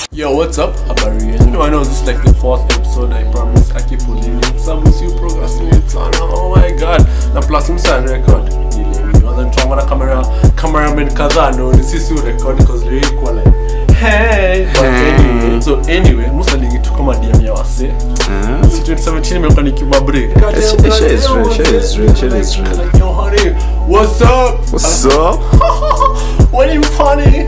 Yo, what's up? Habari yenu. I know this is like the fourth episode. I promise. I keep pulling it. Some of you procrastinate sana. Oh my god. Na plus msa record. Ile you other tuanga na camera cameraman kadhaa no ni sisi u record because really kwa like hey but anyway so anyway musa lingi tu kama DM ya wase si 2017 imekuwa ni Cuba break God damn, Shit- God shit is damn, real, what's shit up? is real, shit Like- is real. like, yo honey what's up What's up? what you funny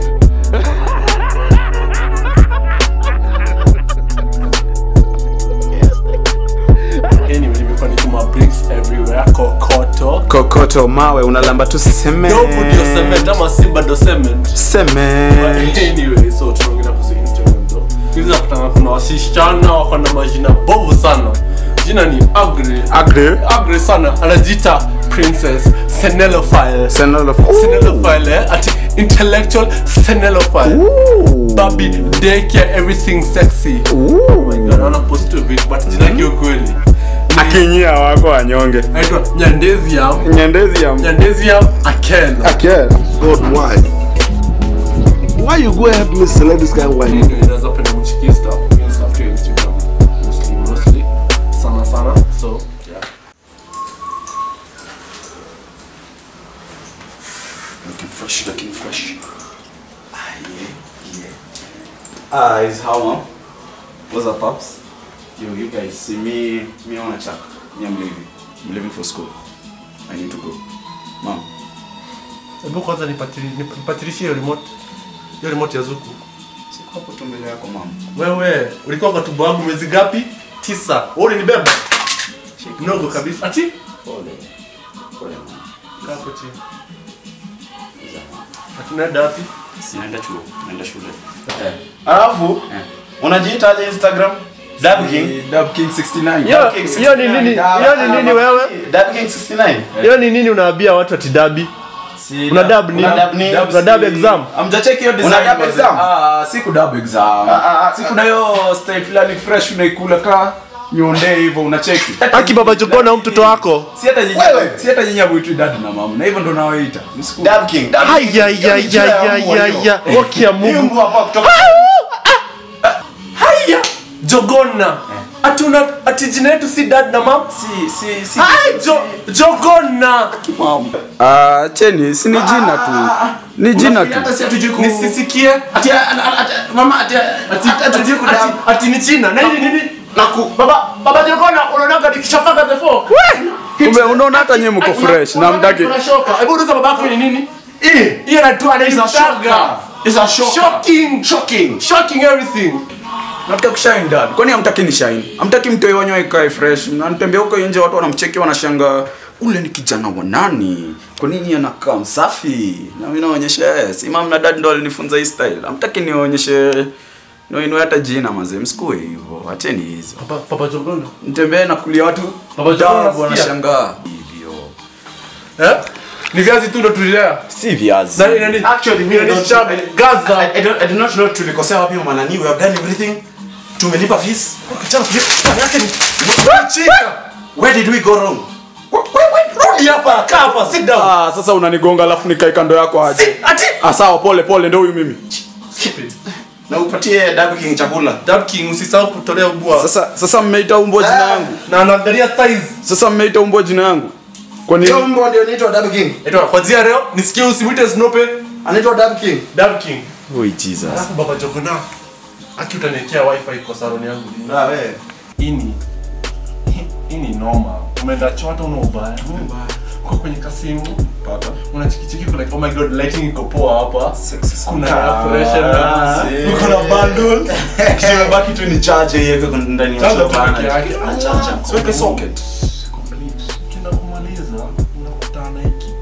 anyway nimekuwa nikima bricks everywhere kokoto Kokoto mawe unalamba tu cement. dogo ndio cement ama simba ndo cement Cement. anyway so tunaongelea kuhusu instagram though hizi nakutana kuna wasichana wako na majina bovu sana jina ni agre Agre. agre sana anajiita princess senelophile Senelophile. senelophile eh? ati intellectual senelophile Ooh. baby daycare everything sexy Ooh. naona post tu vitu but jina yake ukweli Akinyia wako wanyonge. naitwa nyandeziam Nyandezi ya nyandeziam akel Akel. God, why? Why you go help me select this guy? Why? inaweza penda mchiki stuff Mimi stuff tu ya instagram mostly mostly sana sana so yeah Looking fresh, looking fresh. Ah, yeah, yeah. Ah, is how mom? What's up, pops? Yo, you guys see me, me on a check. Me, I'm leaving. I'm leaving for school. I need to go. Mom, hebu kwanza nipatili- nipatilishie hiyo remote hiyo remote ya zuku siko hapo tu mbele yako mom. wewe ulikuwa kwa tumbo wangu mwezi gapi tisa wewe ulinibeba mdogo kabisa ati Pole. Pole, mom. kaa hapo chini atunaenda wapi Sinaenda chuo, naenda shule. Eh. Alafu, unajiitaje Instagram? Dab King. Dub King 69. Yo, Dab King hiyo ni 69. nini? Dab- Hiyo ni nini wewe? Dab King 69. hiyo ni nini unaambia watu ati dabi una dab ni Una dab ni- una dab exam Amjacheki hiyo design. Una dab wazee. exam? Ah, siku dab exam. ah, ah, Siku na hiyo style fulani fresh unaikula ka nyonde hivyo unacheki. aki baba jogona au mtoto wako Si hata nyinyi, Wewe. si hata nyinyi hamuitwi dad na mama. Na hivyo ndo nawaita. Msiku. Dab King. Dab King. Haya, ya, ya, ya, ya, ya. Woki ya Mungu. Mungu hapa kutoka haya jogona atuna ati jina yetu si dad na mam si si si Hai, jo, jogona Ah, cheni, si ni jina tu. Ni jina tu. hata si hatujui ku nisisikie ati ati mama ati ati hatujui ku ati, ati ni china na hili nini naku baba baba jogona unaonaga nikishapaka the four Kumbe unaona hata nyinyi mko fresh na mtaki. unashoka hebu uliza babako ni nini hii hii anaitwa anaitaga is a shock shocking shocking shocking everything Nataka kushine dad. Kwani hamtaki ni shine? Hamtaki mtoi wanyo ikae fresh. Mnatembea huko nje watu wanamcheki wanashanga ule ni kijana wa nani? Kwa nini anakaa msafi? Na mimi naonyesha yes. Imam na dad ndo alinifunza hii style. Hamtaki nionyeshe Noinue hata jina mazee, msikue hivyo. Acheni hizo. papa papa jogona Mtembee na kulia watu. Baba John dabu unasikia? wanashangaa. Hivyo. eh ni viazi tu ndo tulilea si viazi nani nani actually me I Nani don't shabe, I, gaza I, I, don't, I do not know tulikosea wapi manani we have done everything tumelipa fees where did we go wrong rudi hapa kaa hapa sit down Ah, sasa unanigonga alafu nikae kando yako aje. ati Ah, sawa pole pole ndio huyu mimi. stupid na upatie Dab King chakula dab king usisahau kutolea ubwa Sasa sasa mmeita umbo jina yangu. na anaangalia size Sasa mmeita umbo jina yangu. Kwa nini? Hiyo mbwa ndio inaitwa Dab King. Eto, kwanzia leo nisikie usimwite Snope Anaitwa Dab King. Dab King. oh jesus Alafu baba Jogona. Aki utaniwekea wifi kwa saloni yangu. ah wewe Ini. Hii ni noma. Umeenda chota una ubaya. Uko kwenye kasimu. pata Unachikichiki kwa like oh my god lighting iko poa hapa. Sexy Kuna sana. air freshener. si. Uko na bundle. kisha baki tu ni charge yeye kwa ndani ya Charger tu chapa peke yake. na charger siweke socket Complete. Ukienda kumaliza unakutana na hiki.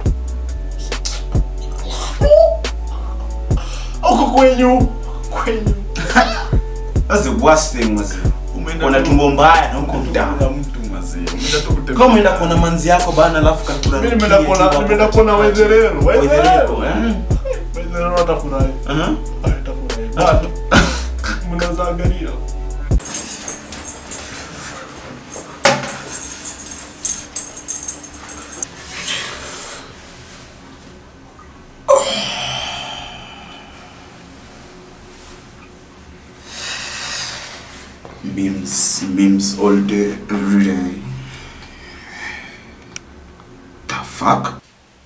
Uko kwenyu. Kwenyu. that's the worst thing mazi Umeenda una tu- tumbo mbaya na uko ndani Kuna mtu mazee. Umeenda tu kutembea. kama umeenda kuona manzi yako bana alafu kakula Mimi nimeenda kuona nimeenda kuona Wezerero. Wezerero, eh? Wezerero atafurahi. Aha. Atafurahi. Bado. Mnaweza angalia. memes memes all day every day the fuck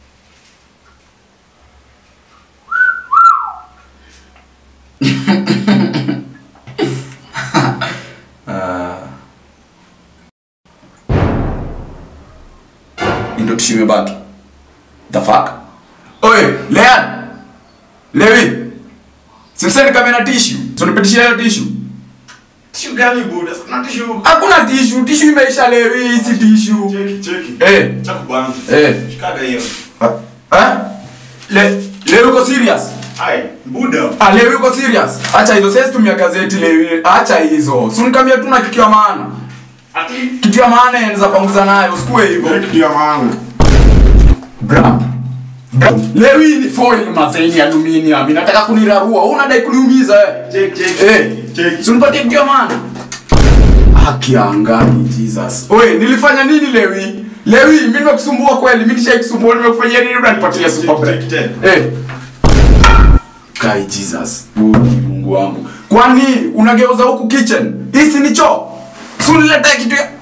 ndo tushimebaki the fuck oye lean lewi simseni kame na tishu sonipetishia hiyo tishu Tishu gani buda? Sina tishu. hakuna tishu tishu imeisha lewi si tishu Cheki, cheki. Eh. Chaku bwana. Eh. Shikaga hiyo. Eh? Le, lewi uko serious Ai, buda. ah, lewi uko serious acha hizo sasa tumia gazeti lewi acha hizo sunikamia tu na kitu ya maana Ati kitu ya maana yanaweza panguza nayo usikue hivyo kitu ya maana. Bra. Bra. Lewi ni foil mazeni aluminium. Inataka kunirarua. Wewe unadai kuniumiza eh. Cheki, cheki. Eh. Cheki. Si unipatie kitu ya maana. Haki ya angani Jesus. Oye, nilifanya nini Lewi? Lewi, mimi nimekusumbua kweli. Mimi nishaikusumbua nimekufanyia nini unanipatia super break? Cheki tena. Eh. Kai Jesus. Mungu Mungu wangu. Kwani unageuza huku kitchen? Hisi ni choo. Si uniletee kitu ya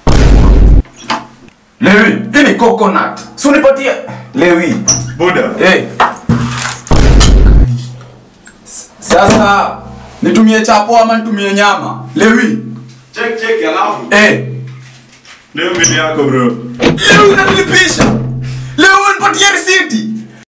Lewi, hii ni coconut. Si unipatie. Lewi. Buda. Eh. S- Sasa nitumie chapo ama nitumie nyama? Lewi. Cheki, cheki alafu. Eh. Leo mbele yako bro. Lewi unanilipisha. Lewi unipatie risiti.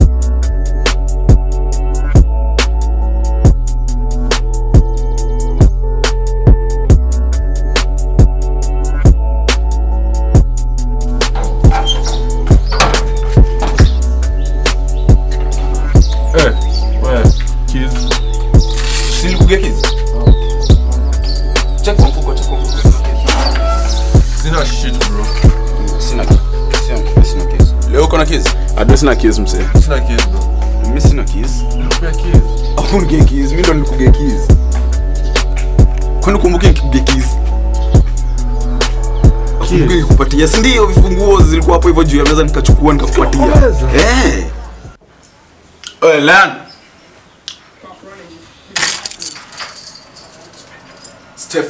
Eh, wewe, kids. Silikuge kizi. Check kwa mfuko, check kwa mfuko. Sina shit bro. Sina sina sina kizi. Leo uko na kizi? Ado sina kiss msee. Sina kids bro. Mimi sina kizi. Nikupea kids. Akunige kizi, mimi ndo nikuge kizi. Kwani kumbuke nikikuge kizi? Kumbuke nikupatia. Si ndio vifunguo zilikuwa hapo hivyo juu ya meza nikachukua nikakupatia. Eh. Oye, Lan. Steph.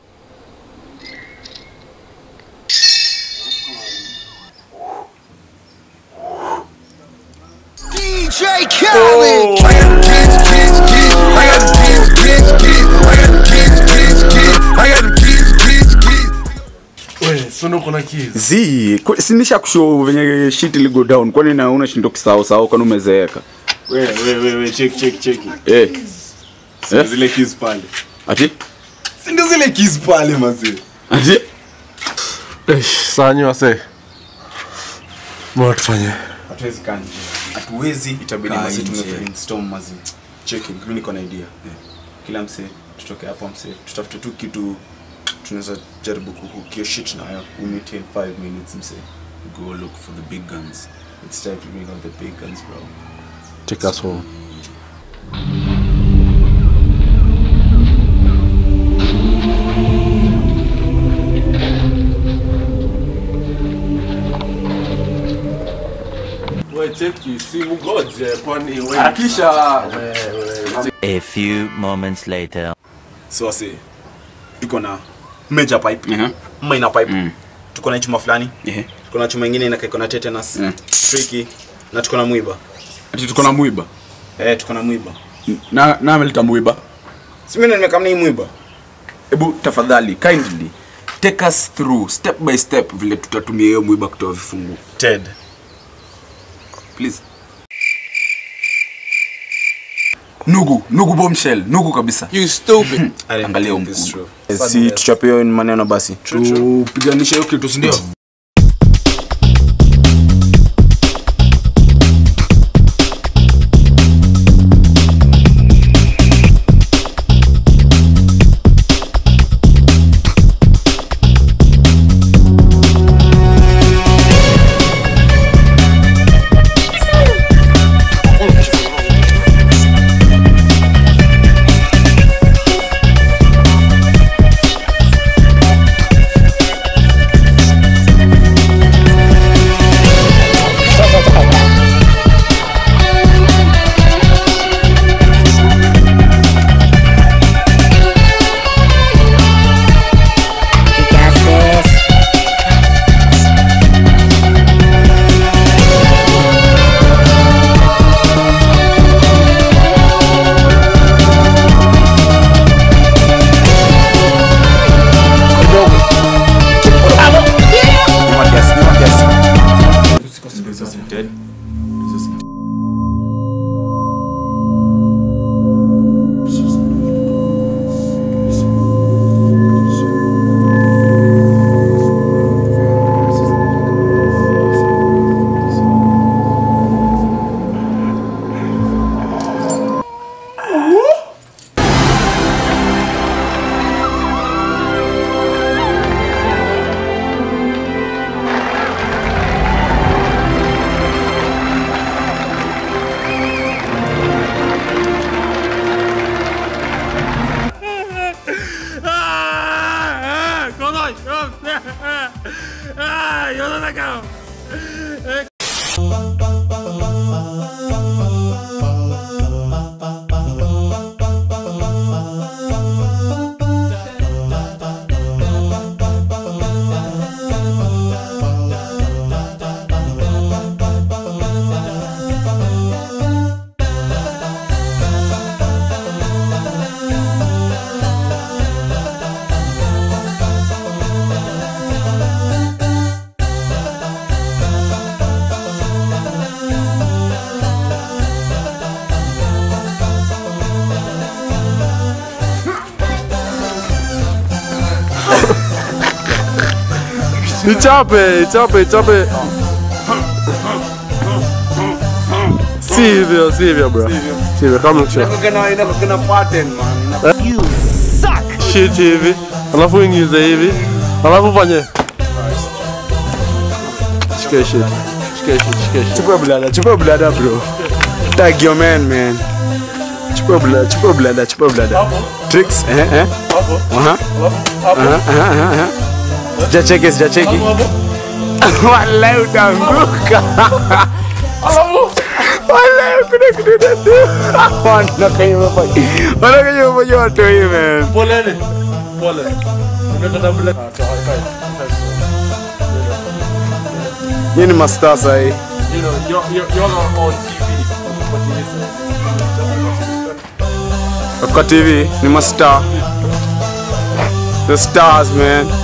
DJ Khaled. I got the kids, kids, kids. I got the kids, kids, kids. I got the kids, kids, kids. I got the kids, kids, kids. Wewe, sono kuna kids. Zi, kwa- si nisha kushow venye shit ili go down. Kwani na unashinda kusahau sahau kwani umezeeka? We, we, we, we, cheki, cheki, cheki. Eh. Si Eh? zile kiss pale. Ati? Si ndio zile kiss pale mazee. Ati? Eh, sanyi wase. Mbona tufanye? Hatuwezi kaa nje. Hatuwezi itabidi Kaa mazee nje. tumebrainstorm mazee. Cheki, mimi niko na idea. Kila msee tutoke hapa msee, tutafute tu kitu tunaweza jaribu kukukio shit nayo. We meet in 5 minutes msee. Go look for the big guns. It's time to bring out the big guns bro. Take us home. Wewe cheki simu goje kwani wewe. Harakisha. A few moments later. So wase. Tuko na major pipe. Mhm. Minor pipe. Mm. Tuko na chuma fulani. Eh. Tuko na chuma ingine inakaa iko na tetanus. Mm. Tricky. Na tuko na mwiba. Ati tuko na mwiba. Eh, tuko na mwiba. Na na ameleta mwiba. Si mimi ndo nimekamna hii mwiba. Hebu tafadhali kindly take us through step by step vile tutatumia hiyo mwiba kutoa vifungu. Ted. Please. Nugu, nugu bombshell, nugu kabisa. You stupid. I didn't Angalia think huyu this mkubwa. through. Si tuchape hiyo maneno basi. Tupiganishe hiyo kitu, si ndio? Ah, yo no la cago. Ichape, ichape, ichape. Sivyo, sivyo bro. Sivyo, kama nikisha. Kuna pattern man. Shit hivi. Alafu ingize hivi. Alafu fanye. Shike shit. Shike shit, shike shit. Chukua blada, chukua blada bro. Tag your man man. Chukua blada, chukua blada, chukua blada. Tricks, eh eh. Aha. Aha, aha, aha, aha. Sijacheki, sijacheki. Wallahi utaanguka. Wallahi kuna kitu ndio. Wana kwenye mapaji. Wana kwenye mapaji watu hii man. Poleni. Pole. Unataka bila. Hii ni master sasa hii. You know, you're, you're, you're not on TV. What it is. Kwa TV ni mastar. The stars man.